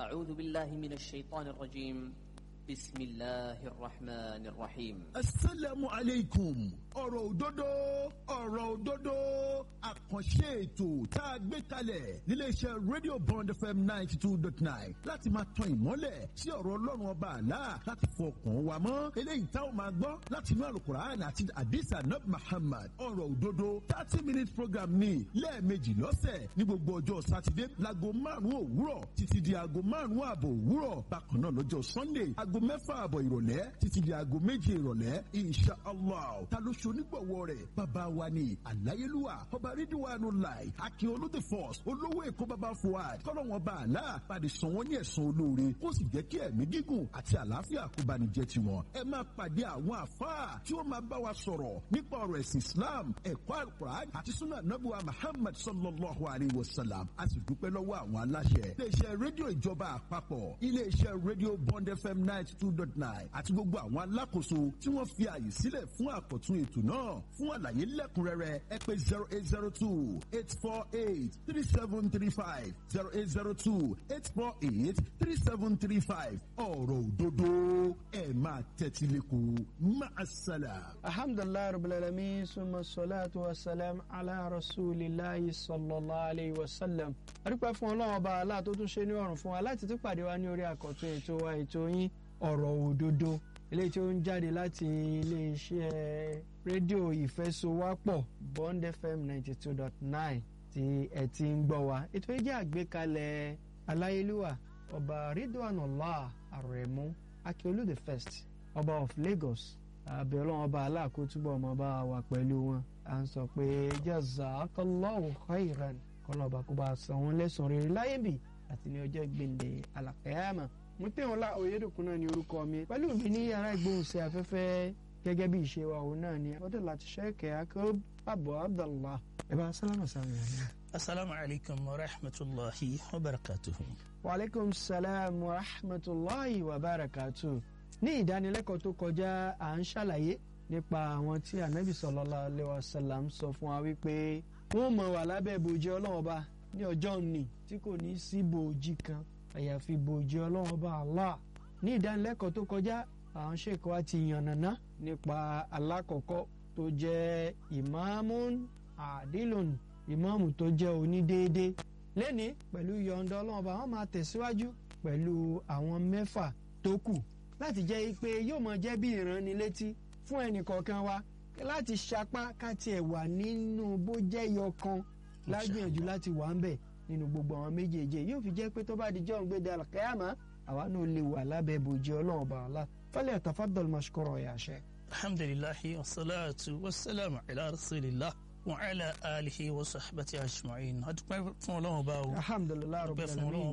أعوذ بالله من الشيطان الرجيم بسم الله الرحمن الرحيم asalaamu aleykum ọ̀rọ̀ òdodo ọ̀rọ̀ òdodo àkànṣe ètò tá a gbé kalẹ̀ níléeṣẹ́ radio bond fm ninety two dot nine láti máa tan ìmọ́lẹ̀ sí ọ̀rọ̀ ọlọ́run ọba àlá láti fọkàn wa mọ́ eléyìí tá a máa gbọ́ láti inú alukur'an àti adisa nab muhammad ọ̀rọ̀ òdodo thirty minute program ní lẹ́ẹ̀mejì lọ́sẹ̀ ní gbogbo ọjọ́ sátidé láago márùn-ún òwúrọ̀ títí di aago márùn-ún ààbọ̀ òwúrọ̀ bákan náà lọ́jọ́ sunday aago mẹ́fà ààbọ̀ ìrọ̀lẹ́ títí di aago méje ìrọ̀lẹ́ insha allah ta ló ṣe onígbọ̀wọ́ rẹ̀ bàbá wa ni àláyélúwà ọba rídíwánu láì akin olóde force olówó èkó bàbá fuad kọ́lọ́wọ́n bá àlá pàdé san wọ́n ní ẹ̀sán olóore kó sì jẹ́ kí ẹ̀mí gígùn àti àlàáfíà kó bá ní jẹ́ tiwọn ẹ máa pàdé àwọn àfáà tí ó máa bá wa sọ̀rọ̀ nípa ọ̀rọ̀ ẹ̀sìn islam ẹ̀kọ́ alukur'an àti sunna nabuwa muhammad sallallahu alayhi wa sallam a sì dúpẹ́ lọ́wọ́ àwọn aláṣẹ iléeṣẹ́ rédíò ìjọba àpapọ̀ iléeṣẹ́ rédíò bond fm ninety two dot nine àti gbogbo àwọn alákòóso tí wọ́n fi àyè sílẹ̀ fún àkọ́tún ètò náà fún àlàyé lẹ́kùnrẹ́rẹ́ ẹ pé zero eight zero two eight four eight three seven three five zero eight zero two eight four eight three seven three five ọ̀rọ̀ òdodo ẹ̀ máa tẹ́tí lẹ́kọ̀ọ́ máa ṣàlà. alhamdulilayi rabbil alamin suma salatu wa salam ala rasulillahi sallallahu alayhi wa sallam. adúpẹ́ fún ọlọ́run ọba aláà tó tún ṣe ní ọ̀rùn fún wa láti tún pàdé wa ní orí àkọ́tún ètò wa ètò yín ọ̀rọ̀ òdodo eléyìí tí ó ń jáde láti iléeṣẹ́ rédíò ìfẹ́sowápọ̀ bond fm ninety two dot nine tí ẹ ti ń gbọ́ wa ètò yìí jẹ́ àgbékalẹ̀ aláyélúwà ọba ridwanullah aremu akiolu the first ọba of lagos àbẹ̀ ọlọ́run ọba aláàkótúbọ̀ ọmọ bá wà pẹ̀lú wọn à ń sọ pé jazakallahu khairan kọlọ́ba kó bá san wọn lẹ́sàn-án rere láyé bì àti ní ọjọ́ gbèǹde alàkẹ́yàmà mo pè wọn lá oyèdòkun náà ní orúkọ mi pẹ̀lú mi ní yàrá ìgbóhùnsẹ̀ afẹ́fẹ́ gẹ́gẹ́ bí ìṣe wa òun náà ni ọdẹ láti ṣẹ́kẹ̀ akérò àbọ̀ abdallah ẹ bá sálámà sáwọn yàrá. asalaamu alaykum wa rahmatulahi wa barakatuhu. wa aleykum salaam wa rahmatulahi wa barakatuhu. ní ìdánilẹ́kọ̀ọ́ tó kọjá à ń ṣàlàyé nípa àwọn tí anabi sallallahu alayhi wa sallam sọ fún wa wípé wọ́n mọ̀ wà lábẹ́ bòjì ọlọ́wọ́ba ní ọjọ́ òní tí kò ní sí bòjì kan àyàfi bòjì ọlọ́run bá Allah ní ìdánilẹ́kọ̀ọ́ tó kọjá àwọn ṣèkọ́ wa ti yànnàná nípa alákọ̀ọ́kọ́ tó jẹ́ ìmáàmùn àdìlùn ìmáàmù tó jẹ́ onídéédé lẹ́ni pẹ̀lú yọ̀ǹda ọlọ́run bá wọn máa tẹ̀síwájú pẹ̀lú àwọn mẹ́fà tó kù láti jẹ́ pé yóò máa jẹ́ bí ìránnilétí fún ẹnìkọ̀ọ̀kan wa láti sapá káti ẹ̀ wà nínú bó jẹ́ yọkan lágbìyànjú láti wà ń bẹ̀ nínú gbogbo àwọn méjèèjì yóò fi jẹ́ pé tó bá di jọ́ ń gbé dàrú kẹ́yàmá àwa náà lè wà lábẹ́ bòjì ọlọ́run bá ọlá fẹ́lẹ́ tafaddal mashkura ya sheikh. alhamdulilahi wasalaatu wasalaamu ala rasulillah wa ala alihi wa sahbati ajma'in adúpẹ́ fún ọlọ́run bá o alhamdulilayi adúpẹ́ rabbil fún ọlọ́run alamin.